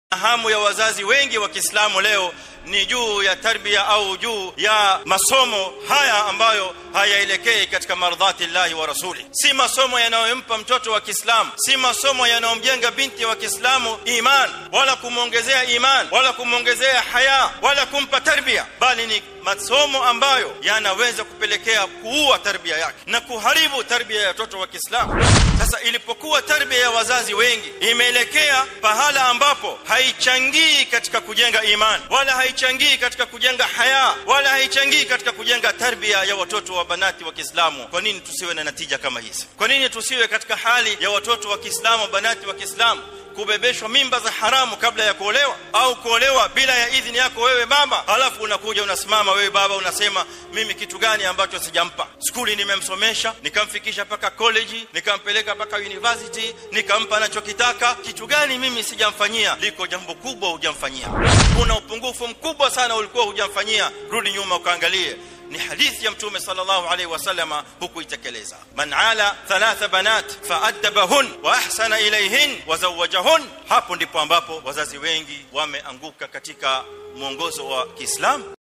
hamu ya wazazi wengi wa Kiislamu leo ni juu ya tarbia au juu ya masomo haya ambayo hayaelekei katika mardhati llahi wa rasuli si masomo yanayompa mtoto wa Kiislamu si masomo yanayomjenga binti wa Kiislamu iman wala kumwongezea iman wala kumwongezea haya wala kumpa tarbia bali ni masomo ambayo yanaweza kupelekea kuua tarbia yake na kuharibu tarbia ya watoto wa Kiislamu sasa ilipokuwa tarbia ya wazazi wengi imeelekea pahala ambapo haichangii katika kujenga iman wala haichangii katika kujenga haya wala haichangii katika kujenga tarbia ya watoto wa banati wa Kiislamu kwa nini tusiwe na natija kama hizi kwa nini tusiwe katika hali ya watoto wa Kiislamu banati wa Kiislamu kubebeshwa mimba za haramu kabla ya kuolewa au kuolewa bila ya idhini yako wewe baba halafu unakuja unasimama wewe baba unasema mimi kitu gani ambacho sijampa skuli nimemsomesha nikamfikisha paka college nikampeleka paka university nikampa anachokitaka kitu gani mimi sijamfanyia liko jambo kubwa hujamfanyia kuna upungufu mkubwa sana ulikuwa hujamfanyia rudi nyuma ukaangalie ni hadithi ya mtume sallallahu alaihi wasallama hukuitekeleza man ala thalatha banat faadabahun wa ahsana ilayhin wa zawajahun hapo ndipo ambapo wazazi wengi wameanguka katika mwongozo wa Kiislamu